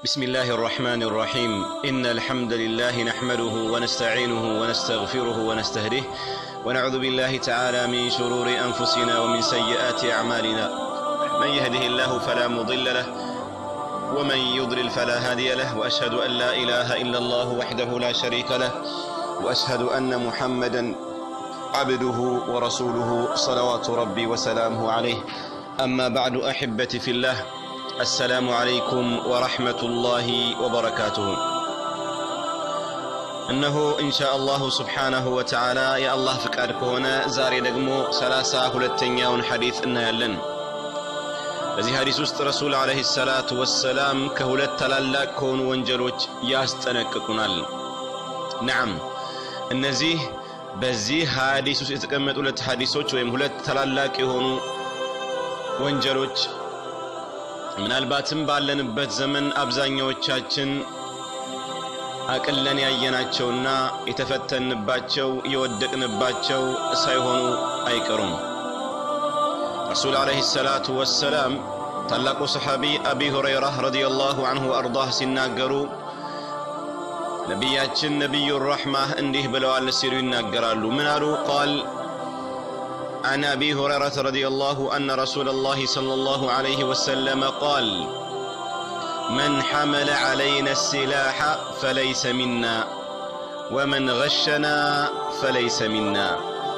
بسم الله الرحمن الرحيم إن الحمد لله نحمده ونستعينه ونستغفره ونستهديه ونعوذ بالله تعالى من شرور أنفسنا ومن سيئات أعمالنا من يهده الله فلا مضل له ومن يضلل فلا هادي له وأشهد أن لا إله إلا الله وحده لا شريك له وأشهد أن محمدا عبده ورسوله صلوات ربي وسلامه عليه أما بعد أحبتي في الله السلام عليكم ورحمة الله وبركاته እነሆ ኢንሻ አላሁ ስብሓናሁ ወተዓላ የአላህ ፍቃድ ከሆነ ዛሬ ደግሞ ሰላሳ ሁለተኛውን ሐዲት እናያለን በዚህ ሐዲስ ውስጥ ረሱል ዓለይሂ ሰላቱ ወሰላም ከሁለት ታላላቅ ከሆኑ ወንጀሎች ያስጠነቅቁናል ነዓም እነዚህ በዚህ ሐዲስ ውስጥ የተቀመጡ ሁለት ሐዲሶች ወይም ሁለት ታላላቅ የሆኑ ወንጀሎች ምናልባትም ባለንበት ዘመን አብዛኛዎቻችን አቅለን ያየናቸውና የተፈተንባቸው የወደቅንባቸው ሳይሆኑ አይቀሩም ረሱል ዓለይሂ ሰላቱ ወሰላም ታላቁ ሰሓቢ አቢ ሁረይራ ረዲየላሁ አንሁ አርዳህ ሲናገሩ ነቢያችን ነቢዩ ራሕማህ እንዲህ ብለዋል ሲሉ ይናገራሉ ምን አሉ ቃል عن ابي هريره رضي الله ان رسول الله صلى الله عليه وسلم قال من حمل علينا السلاح فليس منا ومن غشنا فليس منا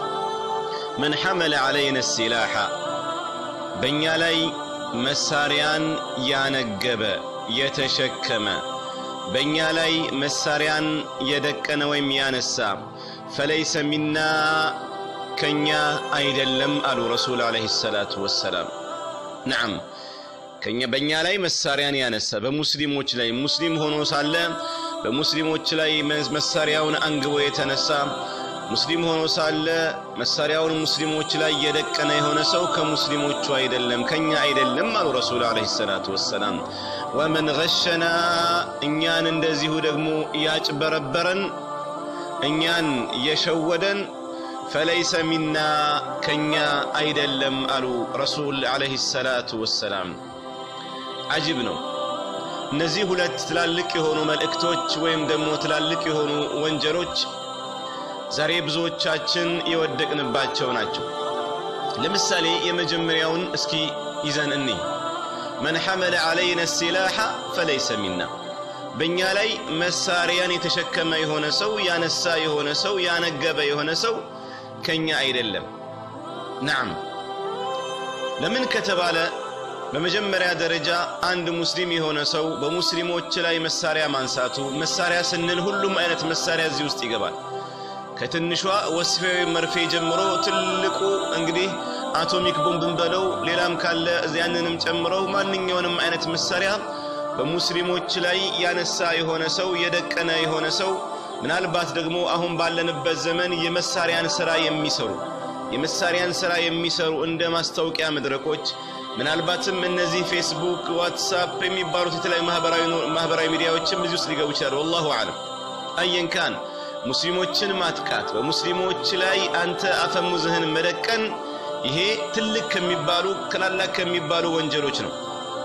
من حمل علينا السلاح بنيا لي مساريان يانجب يتشكم بنيا لي مساريان يدكن ويم يانسا فليس منا ከኛ አይደለም አሉ ረሱል ዓለይሂ ሰላቱ ወሰላም ነዓም ከኛ በእኛ ላይ መሳሪያን ያነሳ በሙስሊሞች ላይ ሙስሊም ሆኖ ሳለ በሙስሊሞች ላይ መሳሪያውን አንግቦ የተነሳ ሙስሊም ሆኖ ሳለ መሳሪያውን ሙስሊሞች ላይ የደቀነ የሆነ ሰው ከሙስሊሞቹ አይደለም ከኛ አይደለም አሉ ረሱል ዓለይሂ ሰላቱ ወሰላም ወመን ገሸና እኛን እንደዚሁ ደግሞ ያጭበረበረን እኛን የሸወደን ፈለይሰ ሚና ከኛ አይደለም አሉ ረሱል ዓለይሂ ሰላቱ ወሰላም አጅብ ነው እነዚህ ሁለት ትላልቅ የሆኑ መልእክቶች ወይም ደግሞ ትላልቅ የሆኑ ወንጀሎች ዛሬ ብዙዎቻችን የወደቅንባቸው ናቸው ለምሳሌ የመጀመሪያውን እስኪ ይዘን እንይ መን ሐመለ ዓለይነ ሲላሐ ፈለይሰ ሚና በእኛ ላይ መሳሪያን የተሸከመ የሆነ ሰው ያነሳ የሆነ ሰው ያነገበ የሆነ ሰው ከኛ አይደለም ናም ለምን ከተባለ በመጀመሪያ ደረጃ አንድ ሙስሊም የሆነ ሰው በሙስሊሞች ላይ መሳሪያ ማንሳቱ መሳሪያ ስንል ሁሉም አይነት መሳሪያ እዚህ ውስጥ ይገባል ከትንሿ ወስፌ መርፌ ጀምሮ ትልቁ እንግዲህ አቶሚክ ቦምብን በለው ሌላም ካለ ያንንም ጨምረው ማንኛውንም አይነት መሳሪያ በሙስሊሞች ላይ ያነሳ የሆነ ሰው የደቀነ የሆነ ሰው ምናልባት ደግሞ አሁን ባለንበት ዘመን የመሳሪያን ስራ የሚሰሩ የመሳሪያን ስራ የሚሰሩ እንደ ማስታወቂያ መድረኮች ምናልባትም እነዚህ ፌስቡክ ዋትሳፕ የሚባሉት የተለያዩ ማህበራዊ ሚዲያዎችም እዚህ ውስጥ ሊገቡ ይችላሉ ወላሁ አለም አየን ካን ሙስሊሞችን ማጥቃት በሙስሊሞች ላይ አንተ አፈሙዝህን መደቀን ይሄ ትልቅ ከሚባሉ ትላላቅ ከሚባሉ ወንጀሎች ነው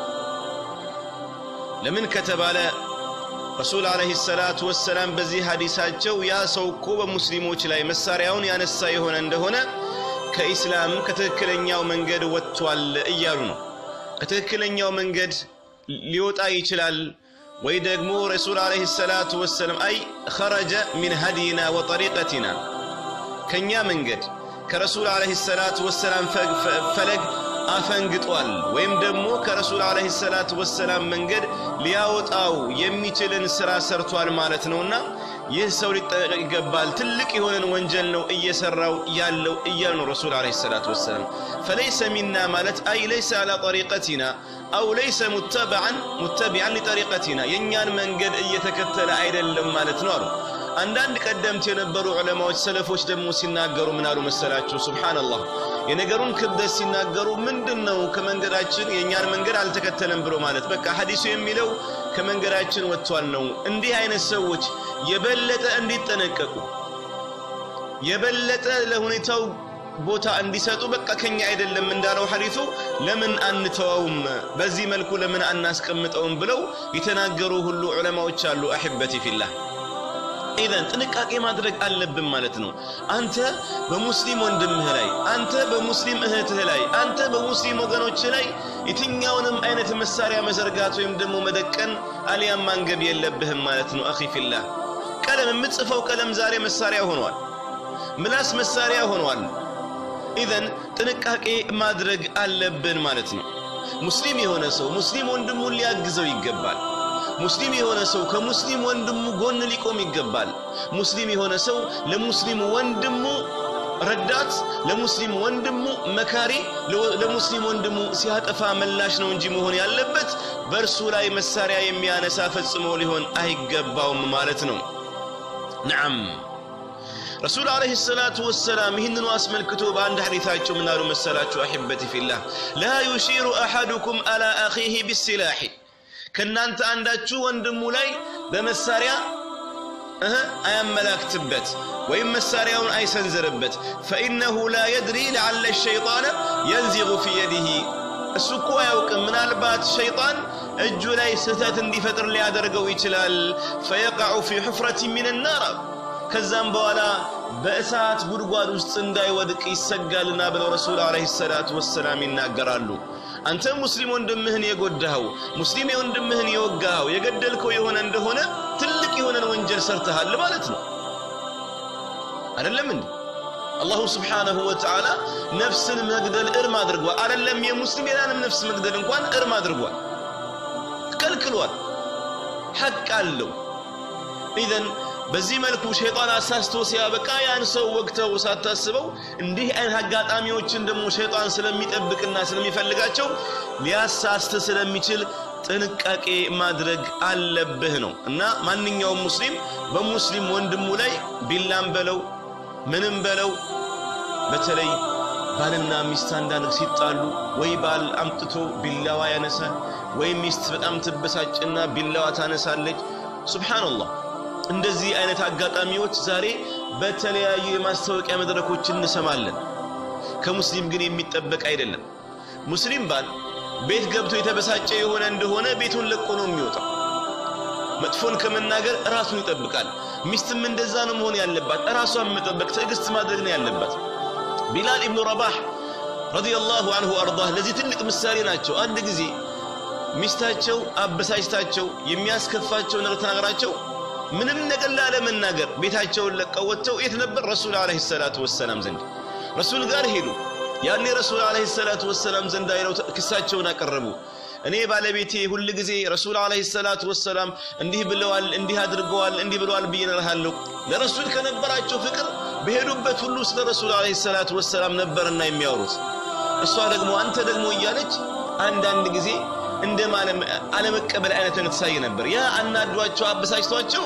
ለምን ከተባለ ረሱል ዓለይሂ ሰላቱ ወሰላም በዚህ ሐዲሳቸው ያ ሰው እኮ በሙስሊሞች ላይ መሳሪያውን ያነሳ የሆነ እንደሆነ ከኢስላም ከትክክለኛው መንገድ ወጥቷል እያሉ ነው ከትክክለኛው መንገድ ሊወጣ ይችላል ወይ ደግሞ ረሱል ዓለይሂ ሰላቱ ወሰላም አይ ኸረጀ ሚን ሀዲና ወጠሪቀቲና ከእኛ መንገድ ከረሱል ዓለይሂ ሰላቱ ወሰላም ፈለግ አፈንግጧል ወይም ደግሞ ከረሱል ዓለይሂ ሰላቱ ወሰላም መንገድ ሊያወጣው የሚችልን ስራ ሰርቷል ማለት ነውና ይህ ሰው ሊጠነቀቅ ይገባል ትልቅ የሆነን ወንጀል ነው እየሰራው ያለው እያሉ ነው ረሱል ዓለይሂ ሰላቱ ወሰላም ፈለይሰ ሚና ማለት አይ ለይሰ አላ ጠሪቀቲና አው ለይሰ ሙተበዓን ሙተቢዓን ሊጠሪቀቲና የእኛን መንገድ እየተከተለ አይደለም ማለት ነው አሉ አንዳንድ ቀደምት የነበሩ ዑለማዎች ሰለፎች ደግሞ ሲናገሩ ምን አሉ መሰላችሁ ሱብሓነላህ የነገሩን ክብደት ሲናገሩ ምንድን ነው ከመንገዳችን የእኛን መንገድ አልተከተለም ብሎ ማለት በቃ ሐዲሱ የሚለው ከመንገዳችን ወጥቷል ነው እንዲህ አይነት ሰዎች የበለጠ እንዲጠነቀቁ የበለጠ ለሁኔታው ቦታ እንዲሰጡ በቃ ከኛ አይደለም እንዳለው ሐዲሱ ለምን አንተወውም በዚህ መልኩ ለምን አናስቀምጠውም ብለው የተናገሩ ሁሉ ዑለማዎች አሉ አሕበቲ ፊላህ ኢዘን ጥንቃቄ ማድረግ አለብን ማለት ነው አንተ በሙስሊም ወንድምህ ላይ አንተ በሙስሊም እህትህ ላይ አንተ በሙስሊም ወገኖች ላይ የትኛውንም አይነት መሳሪያ መዘርጋት ወይም ደግሞ መደቀን አሊያም ማንገብ የለብህም ማለት ነው አኺ ፊላህ ቀለም የምጽፈው ቀለም ዛሬ መሳሪያ ሆኗል ምላስ መሳሪያ ሆኗል ኢዘን ጥንቃቄ ማድረግ አለብን ማለት ነው ሙስሊም የሆነ ሰው ሙስሊም ወንድሙን ሊያግዘው ይገባል ሙስሊም የሆነ ሰው ከሙስሊም ወንድሙ ጎን ሊቆም ይገባል ሙስሊም የሆነ ሰው ለሙስሊም ወንድሙ ረዳት ለሙስሊም ወንድሙ መካሪ ለሙስሊም ወንድሙ ሲያጠፋ መላሽ ነው እንጂ መሆን ያለበት በእርሱ ላይ መሳሪያ የሚያነሳ ፈጽሞ ሊሆን አይገባውም ማለት ነው ነዓም ረሱል አለይሂ ሰላቱ ወሰላም ይህንኑ አስመልክቶ በአንድ ሐዲታቸው ምን አሉ መሰላችሁ አሕበቲ ፊላህ ላ ዩሺሩ አሐዱኩም አላ አኺህ ቢሲላሒ ከእናንተ አንዳችሁ ወንድሙ ላይ በመሳሪያ እህ አያመላክትበት ወይም መሳሪያውን አይሰንዝርበት ፈኢነሁ ላ የድሪ ለዓለ ሸይጣነ የንዚጉ ፊ የዲህ እሱ እኮ አያውቅም ምናልባት ሸይጣን እጁ ላይ ስህተት እንዲፈጥር ሊያደርገው ይችላል ፈየቃዑ ፊ ሑፍረት ሚን ናር ከዛም በኋላ በእሳት ጉድጓድ ውስጥ እንዳይወድቅ ይሰጋልና ብለው ረሱል አለይሂ ሰላቱ ወሰላም ይናገራሉ አንተ ሙስሊም ወንድምህን የጎዳኸው ሙስሊም የወንድምህን የወጋኸው የገደልከው የሆነ እንደሆነ ትልቅ የሆነን ወንጀል ሰርተሃል ማለት ነው አይደለም እንዴ አላሁ ስብሓነሁ ወተዓላ ነፍስን መግደል እርም አድርጓል አይደለም የሙስሊም ሌላንም ነፍስ መግደል እንኳን እርም አድርጓል ከልክሏል ሐቅ አለው ኢዘን በዚህ መልኩ ሸይጣን አሳስቶ ሲያበቃ ያን ሰው ወግተው ሳታስበው እንዲህ አይነት አጋጣሚዎችን ደግሞ ሸይጣን ስለሚጠብቅና ስለሚፈልጋቸው ሊያሳስት ስለሚችል ጥንቃቄ ማድረግ አለብህ ነው እና ማንኛውም ሙስሊም በሙስሊም ወንድሙ ላይ ቢላም በለው ምንም በለው በተለይ ባልና ሚስት አንዳንድ ሲጣሉ ወይ ባል አምጥቶ ቢላዋ ያነሳል ወይ ሚስት በጣም ትበሳጭና ቢላዋ ታነሳለች ሱብሓነላህ እንደዚህ አይነት አጋጣሚዎች ዛሬ በተለያዩ የማስታወቂያ መድረኮች እንሰማለን ከሙስሊም ግን የሚጠበቅ አይደለም ሙስሊም ባል ቤት ገብቶ የተበሳጨ የሆነ እንደሆነ ቤቱን ለቆ ነው የሚወጣው መጥፎን ከመናገር ራሱን ይጠብቃል ሚስትም እንደዛ ነው መሆን ያለባት ራሷን መጠበቅ ትዕግስት ማድረግ ነው ያለባት ቢላል ኢብኑ ረባህ ረዲየላሁ አንሁ አርዳህ ለዚህ ትልቅ ምሳሌ ናቸው አንድ ጊዜ ሚስታቸው አበሳጭታቸው የሚያስከፋቸው ነገር ተናግራቸው ምንም ነገር ላለመናገር ቤታቸውን ለቀው ወጥተው የት ነበር ረሱል አለይሂ ሰላቱ ወሰላም ዘንድ ረሱል ጋር ሄዱ ያኔ ረሱል አለይሂ ሰላቱ ወሰላም ዘንድ አይለው ክሳቸውን አቀረቡ እኔ ባለቤቴ ሁል ጊዜ ረሱል አለይሂ ሰላቱ ወሰላም እንዲህ ብለዋል እንዲህ አድርገዋል እንዲህ ብለዋል ብዬ እልሃለሁ ለረሱል ከነበራቸው ፍቅር በሄዱበት ሁሉ ስለ ረሱል አለይሂ ሰላቱ ወሰላም ነበርና የሚያወሩት እሷ ደግሞ አንተ ደግሞ እያለች አንዳንድ ጊዜ እንደ አለመቀበል አይነት ትሳይ ነበር ያ አናዷቸው አበሳጭቷቸው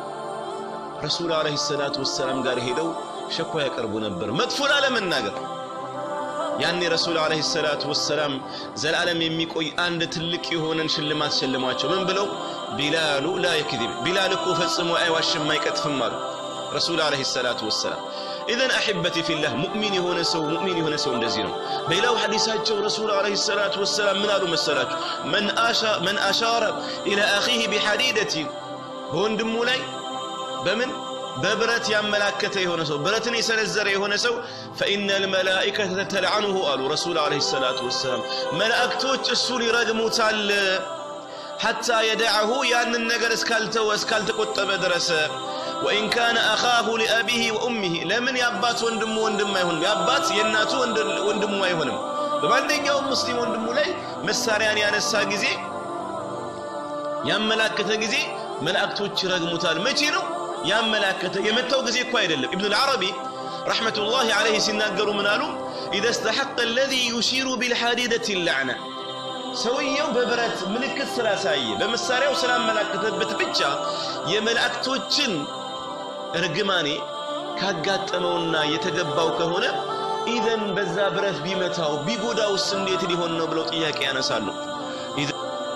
ረሱል አለይሂ ሰላቱ ወሰላም ጋር ሄደው ሸኳ ያቀርቡ ነበር መጥፎ ላለመናገር ያኔ ረሱል አለይሂ ሰላቱ ወሰላም ዘላለም የሚቆይ አንድ ትልቅ የሆነን ሽልማት ሸልሟቸው ምን ብለው ቢላሉ ላ የክذብ ቢላል እኮ ፈጽሞ አይዋሽም አይቀጥፍም አሉ ረሱል አለይሂ ሰላቱ ወሰላም ኢዘን አሕበቲ ፊላህ ሙእሚን የሆነ ሰው ሙእሚን የሆነ ሰው እንደዚህ ነው በሌላው ሐዲሳቸው ረሱል አለይሂ ሰላቱ ወሰላም ምን አሉ መሰላችሁ መን አሻረ ኢላ አኺህ ቢሐዲደቲ በወንድሙ ላይ በምን በብረት ያመላከተ የሆነ ሰው ብረትን የሰነዘረ የሆነ ሰው ፈኢነ ልመላኢከተ ተልዓኑሁ አሉ ረሱል አለይሂ ሰላቱ ወሰላም መላእክቶች እሱን ይረግሙታል ሐታ የደዐሁ ያንን ነገር እስካልተወ እስካልተቆጠበ ድረስ ወኢን ካነ አኻሁ ሊአቢህ ወኡሚህ ለምን የአባት ወንድሙ ወንድም አይሆንም የአባት የእናቱ ወንድሙ አይሆንም በማንኛውም ሙስሊም ወንድሙ ላይ መሳሪያን ያነሳ ጊዜ ያመላከተ ጊዜ መላእክቶች ይረግሙታል መቼ ነው ያመላከተ የመታው ጊዜ እኮ አይደለም ኢብኑ ልዓረቢ ረሕመቱላህ ዓለይህ ሲናገሩ ምን አሉ ኢዘ እስተሐቀ አለዚ ዩሺሩ ቢልሐዲደት ላዕና ሰውየው በብረት ምልክት ስላሳየ በመሳሪያው ስላመላከተበት ብቻ የመላእክቶችን እርግማኔ ካጋጠመውና የተገባው ከሆነ ኢዘን በዛ ብረት ቢመታው ቢጎዳውስ እንዴት ሊሆን ነው ብለው ጥያቄ ያነሳሉ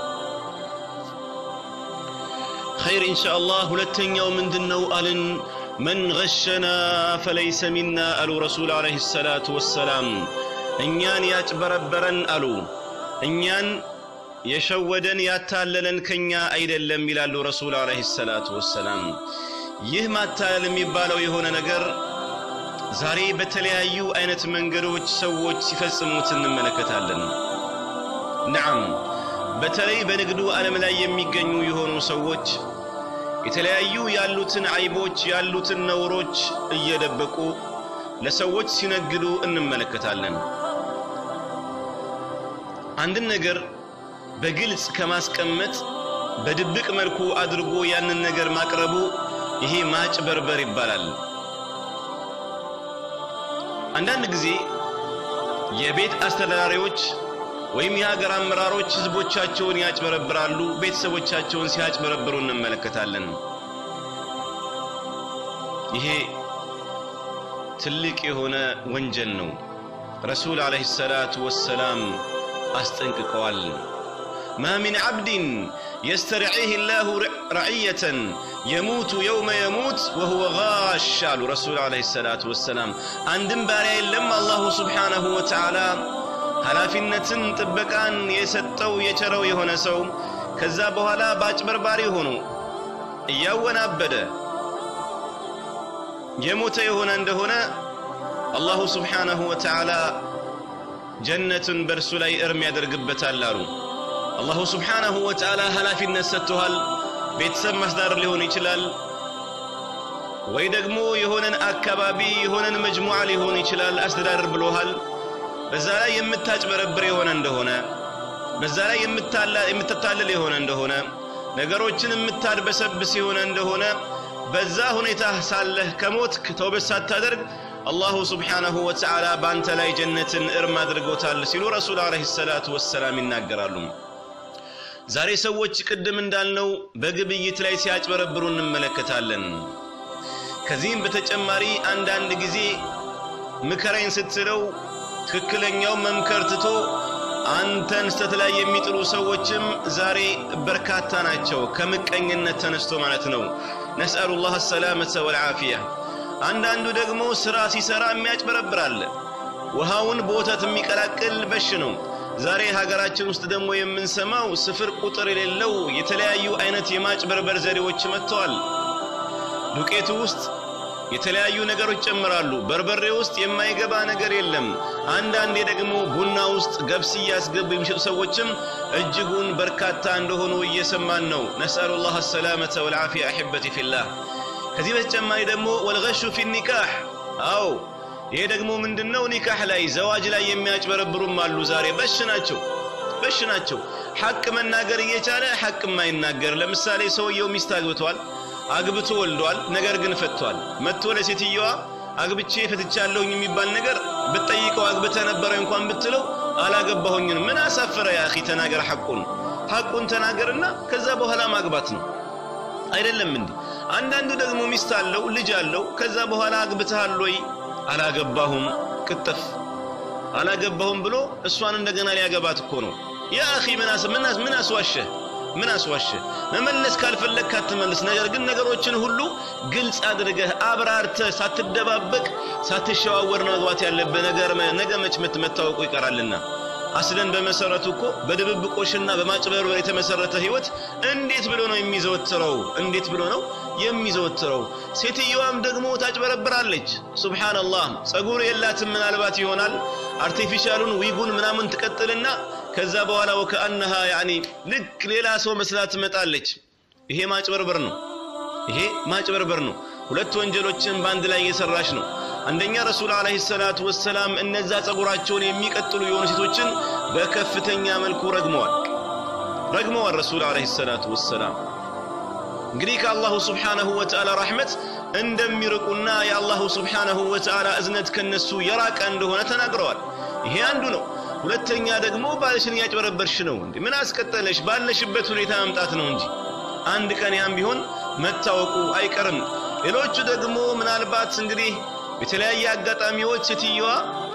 ኸይር ኢንሻአላህ ሁለተኛው ምንድን ነው አልን መን ገሸና ፈለይሰ ሚና አሉ ረሱል ዓለይሂ ሰላቱ ወሰላም። እኛን ያጭበረበረን አሉ እኛን የሸወደን ያታለለን ከኛ አይደለም ይላሉ ረሱል ዓለይሂ ሰላቱ ወሰላም። ይህ ማታለል የሚባለው የሆነ ነገር ዛሬ በተለያዩ አይነት መንገዶች ሰዎች ሲፈጽሙት እንመለከታለን። ነዓም በተለይ በንግዱ ዓለም ላይ የሚገኙ የሆኑ ሰዎች የተለያዩ ያሉትን አይቦች ያሉትን ነውሮች እየደበቁ ለሰዎች ሲነግዱ እንመለከታለን። አንድን ነገር በግልጽ ከማስቀመጥ በድብቅ መልኩ አድርጎ ያንን ነገር ማቅረቡ ይሄ ማጭበርበር ይባላል። አንዳንድ ጊዜ የቤት አስተዳዳሪዎች ወይም የሀገር አመራሮች ህዝቦቻቸውን ያጭበረብራሉ፣ ቤተሰቦቻቸውን ሲያጭበረብሩ እንመለከታለን። ይሄ ትልቅ የሆነ ወንጀል ነው። ረሱል ዓለይሂ ሰላቱ ወሰላም አስጠንቅቀዋል። ማ ሚን ዓብድን የስተርዒህ ላሁ ረዕየተን የሙቱ የውመ የሙት ወሁወ ጋሽ አሉ ረሱል ዓለይሂ ሰላቱ ወሰላም። አንድም ባሪያ የለም አላሁ ስብሓነሁ ወተዓላ ኃላፊነትን ጥበቃን የሰጠው የቸረው የሆነ ሰው ከዛ በኋላ በአጭበርባሪ ሆኖ እያወናበደ የሞተ የሆነ እንደሆነ አላሁ ስብሓነሁ ወተዓላ ጀነትን በእርሱ ላይ እርም ያደርግበታል አሉ። አላሁ ስብሓነሁ ወተዓላ ኃላፊነት ሰጥቶሃል። ቤተሰብ ማስዳር ሊሆን ይችላል፣ ወይ ደግሞ የሆነን አካባቢ የሆነን መጅሙዓ ሊሆን ይችላል አስተዳደር ብሎሃል። በዛ ላይ የምታጭበረብር የሆነ እንደሆነ በዛ ላይ የምትታለል የሆነ እንደሆነ ነገሮችን የምታድበሰብስ የሆነ እንደሆነ በዛ ሁኔታ ሳለህ ከሞትክ ተውበት ሳታደርግ አላሁ ስብሓነሁ ወተዓላ በአንተ ላይ ጀነትን እርም አድርጎታል ሲሉ ረሱል ዓለይሂ ሰላቱ ወሰላም ይናገራሉ። ዛሬ ሰዎች ቅድም እንዳልነው በግብይት ላይ ሲያጭበረብሩ እንመለከታለን። ከዚህም በተጨማሪ አንዳንድ ጊዜ ምከረኝ ስትለው ትክክለኛው መምከር ትቶ አንተን ስተት ላይ የሚጥሉ ሰዎችም ዛሬ በርካታ ናቸው። ከምቀኝነት ተነስቶ ማለት ነው። ነስአሉ ላህ ሰላመተ ወልዓፊያ። አንዳንዱ ደግሞ ስራ ሲሰራ የሚያጭበረብራል። ውሃውን በወተት የሚቀላቅል በሽ ነው። ዛሬ ሀገራችን ውስጥ ደግሞ የምንሰማው ስፍር ቁጥር የሌለው የተለያዩ አይነት የማጭበርበር ዘዴዎች መጥተዋል። ዱቄቱ ውስጥ የተለያዩ ነገሮች ይጨምራሉ። በርበሬ ውስጥ የማይገባ ነገር የለም። አንዳንዴ ደግሞ ቡና ውስጥ ገብስ እያስገቡ የሚሸጡ ሰዎችም እጅጉን በርካታ እንደሆኑ እየሰማን ነው። ነስአሉ ላህ ሰላመተ ወልዓፊያ አሕበቲ ፊላህ። ከዚህ በተጨማሪ ደግሞ ወልገሹ ፊ ኒካህ። አዎ ይሄ ደግሞ ምንድነው? ኒካህ ላይ ዘዋጅ ላይ የሚያጭበረብሩም አሉ። ዛሬ በሽ ናቸው፣ በሽ ናቸው። ሐቅ መናገር እየቻለ ሐቅ የማይናገር ለምሳሌ ሰውየው ሚስት አግብቷል አግብቶ ወልዷል። ነገር ግን ፈቷል። መጥቶ ለሴትየዋ አግብቼ ፈትቻለሁኝ የሚባል ነገር ብትጠይቀው አግብተ ነበረ እንኳን ብትለው አላገባሁኝም። ምን አሳፈረ? ያ አኺ ተናገር፣ ሐቁን ሐቁን ተናገርና ከዛ በኋላ ማግባት ነው አይደለም እንዴ? አንዳንዱ ደግሞ ሚስት አለው ልጅ አለው። ከዛ በኋላ አግብተሃል ወይ? አላገባሁም። ቅጥፍ አላገባሁም ብሎ እሷን እንደገና ሊያገባት እኮ ነው። ያ አኺ ምን ምን አስዋሸህ? ምን አስዋሸ? መመለስ ካልፈለግክ አትመልስ። ነገር ግን ነገሮችን ሁሉ ግልጽ አድርገህ አብራርተህ ሳትደባበቅ ሳትሸዋወር ነው መግባት ያለብህ። ነገር ነገ መች መታወቁ ይቀራልና። አስለን በመሰረቱ እኮ በድብብቆሽና በማጭበርበር የተመሰረተ ህይወት እንዴት ብሎ ነው የሚዘወትረው? እንዴት ብሎ ነው የሚዘወትረው? ሴትየዋም ደግሞ ታጭበረብራለች። ሱብሃንአላህ ጸጉር የላትም ምናልባት ይሆናል አርቲፊሻሉን ዊጉን ምናምን ትቀጥልና ከዛ በኋላ ወከአነሃ ያኒ ልክ ሌላ ሰው መስላ ትመጣለች። ይሄ ማጭበርበር ነው። ይሄ ማጭበርበር ነው። ሁለት ወንጀሎችን በአንድ ላይ እየሰራች ነው። አንደኛ ረሱል ዓለይሂ ሰላቱ ወሰላም እነዛ ጸጉራቸውን የሚቀጥሉ የሆኑ ሴቶችን በከፍተኛ መልኩ ረግመዋል ረግመዋል ረሱል ዓለይሂ ሰላቱ ወሰላም። እንግዲህ ከአላሁ ስብሓነሁ ወተዓላ ረሕመት እንደሚርቁና የአላሁ ስብሓነሁ ወተዓላ እዝነት ከነሱ የራቀ እንደሆነ ተናግረዋል። ይሄ አንዱ ነው። ሁለተኛ ደግሞ ባልሽን እያጭበረበርሽ ነው እንዴ? ምን አስቀጠለሽ? ባለሽበት ሁኔታ መምጣት ነው እንጂ አንድ ቀን ያም ቢሆን መታወቁ አይቀርም። ሌሎቹ ደግሞ ምናልባት እንግዲህ የተለያየ አጋጣሚዎች ሴትየዋ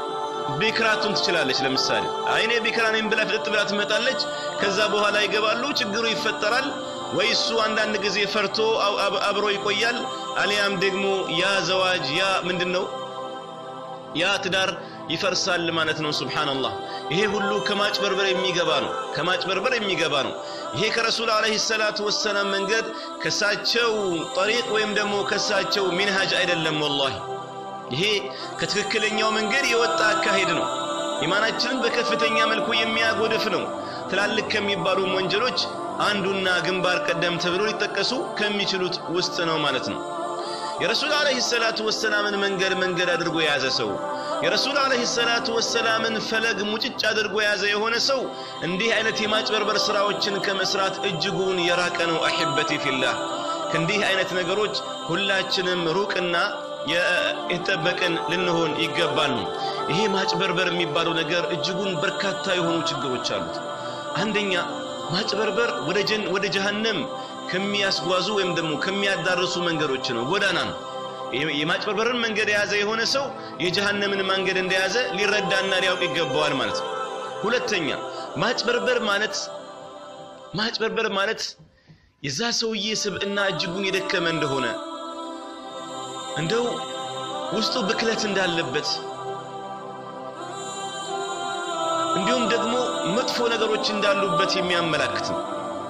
ቢክራቱን ትችላለች። ለምሳሌ አይኔ ቢክራ ነኝ ብላ ፍጥጥ ብላ ትመጣለች። ከዛ በኋላ ይገባሉ፣ ችግሩ ይፈጠራል። ወይ እሱ አንዳንድ ጊዜ ፈርቶ አብሮ ይቆያል፣ አሊያም ደግሞ ያ ዘዋጅ ያ ምንድን ነው ያ ትዳር ይፈርሳል ማለት ነው። ሱብሓነላህ። ይሄ ሁሉ ከማጭበርበር የሚገባ ነው፣ ከማጭበርበር የሚገባ ነው። ይሄ ከረሱል ዓለይሂ ሰላቱ ወሰላም መንገድ ከሳቸው ጠሪቅ ወይም ደግሞ ከሳቸው ሚንሃጅ አይደለም። ወላሂ ይሄ ከትክክለኛው መንገድ የወጣ አካሄድ ነው። ኢማናችንን በከፍተኛ መልኩ የሚያጎድፍ ነው። ትላልቅ ከሚባሉ ወንጀሎች አንዱና ግንባር ቀደም ተብሎ ሊጠቀሱ ከሚችሉት ውስጥ ነው ማለት ነው። የረሱል ዓለይሂ ሰላቱ ወሰላምን መንገድ መንገድ አድርጎ የያዘ ሰው የረሱል ዓለይሂ ሰላቱ ወሰላምን ፈለግ ሙጭጭ አድርጎ የያዘ የሆነ ሰው እንዲህ አይነት የማጭበርበር ስራዎችን ከመስራት እጅጉን የራቀ ነው። አሕበቲ ፊላህ ከእንዲህ አይነት ነገሮች ሁላችንም ሩቅና የተጠበቅን ልንሆን ይገባል ነው። ይሄ ማጭበርበር የሚባለው ነገር እጅጉን በርካታ የሆኑ ችግሮች አሉት። አንደኛ ማጭበርበር ወደ ጀን ወደ ጀሃነም ከሚያስጓዙ ወይም ደግሞ ከሚያዳርሱ መንገዶች ነው፣ ጎዳና ነው። የማጭበርበርን መንገድ የያዘ የሆነ ሰው የጀሃነምን መንገድ እንደያዘ ሊረዳና ሊያውቅ ይገባዋል ማለት ነው። ሁለተኛ ማጭበርበር ማለት ማጭበርበር ማለት የዛ ሰውዬ ስብዕና እጅጉን የደከመ እንደሆነ እንደው ውስጡ ብክለት እንዳለበት እንዲሁም ደግሞ መጥፎ ነገሮች እንዳሉበት የሚያመላክት ነው።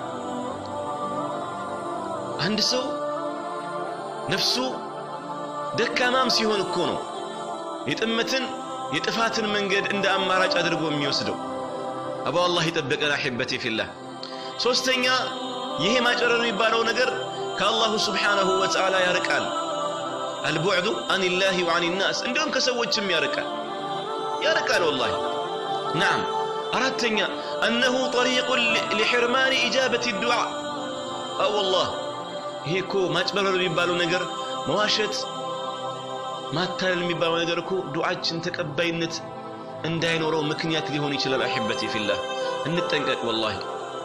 አንድ ሰው ነፍሱ ደካማም ሲሆን እኮ ነው የጥመትን የጥፋትን መንገድ እንደ አማራጭ አድርጎ የሚወስደው። አቡ አላህ ይጠበቀን። አሕበቴ ፊላህ። ሶስተኛ ይሄ ማጭበርበር የሚባለው ነገር ከአላሁ ስብሓነሁ ወተዓላ ያርቃል። አልቡዕዱ አኒላሂ ወአን ናስ እንዲሁም ከሰዎችም ያርቃል ያርቃል። ወላሂ ናም። አራተኛ አነሁ ጠሪቁን ሊሕርማኒ ኢጃበት ዱዓ። አወላህ ይሄ እኮ ማጭበርበር የሚባለው ነገር መዋሸት፣ ማታለል የሚባለው ነገር እኮ ዱዓችን ተቀባይነት እንዳይኖረው ምክንያት ሊሆን ይችላል። አሕበቲ ፊላህ እንጠንቀቅ። ወላሂ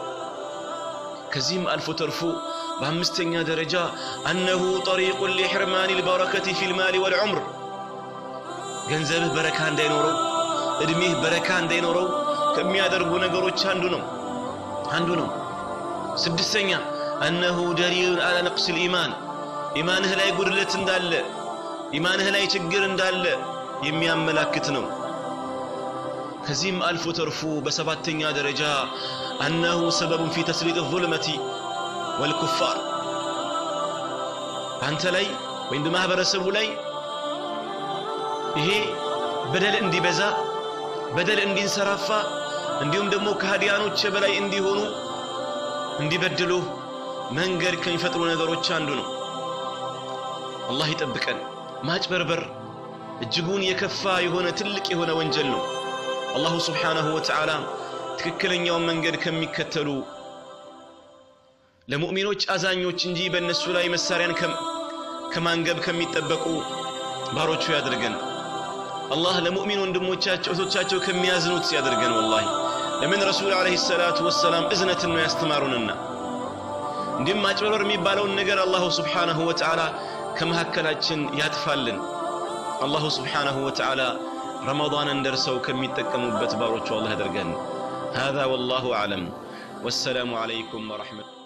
ከዚህም አልፎ ተርፎ በአምስተኛ ደረጃ አነሁ ጠሪቁን ሊሕርማኒ ልበረከቲ ፊልማሊ ወልዑምር ገንዘብህ በረካ እንዳይኖረው እድሜህ በረካ እንዳይኖረው ከሚያደርጉ ነገሮች አንዱ ነው አንዱ ነው። ስድስተኛ አነሁ ደሊሉን አላ ነቅስ ልኢማን ኢማንህ ላይ ጉድለት እንዳለ ኢማንህ ላይ ችግር እንዳለ የሚያመላክት ነው። ከዚህም አልፎ ተርፎ በሰባተኛ ደረጃ አነሁ ሰበቡን ፊ ተስሊጥ ዙልመቲ ወልኩፋር በአንተ ላይ ወይም በማህበረሰቡ ላይ ይሄ በደል እንዲበዛ በደል እንዲንሰራፋ እንዲሁም ደግሞ ከሃዲያኖች በላይ እንዲሆኑ እንዲበድሉ መንገድ ከሚፈጥሩ ነገሮች አንዱ ነው። አላህ ይጠብቀን። ማጭበርበር እጅጉን የከፋ የሆነ ትልቅ የሆነ ወንጀል ነው። አላሁ ስብሓነሁ ወተዓላ ትክክለኛውን መንገድ ከሚከተሉ ለሙእሚኖች አዛኞች እንጂ በእነሱ ላይ መሳሪያን ከማንገብ ከሚጠበቁ ባሮቹ ያድርገን። አላህ ለሙእሚን ወንድሞቻቸው እህቶቻቸው ከሚያዝኑት ያድርገን። ወላሂ ለምን ረሱል ዓለይሂ ሰላቱ ወሰላም እዝነትን ነው ያስተማሩንና። እንዲሁም ማጭበርበር የሚባለውን ነገር አላሁ ስብሓነሁ ወተዓላ ከመካከላችን ያጥፋልን። አላሁ ስብሓነሁ ወተዓላ ረመዳንን ደርሰው ከሚጠቀሙበት ባሮቹ አላህ ያደርገን። هذا والله أعلم والسلام عليكم ورحمة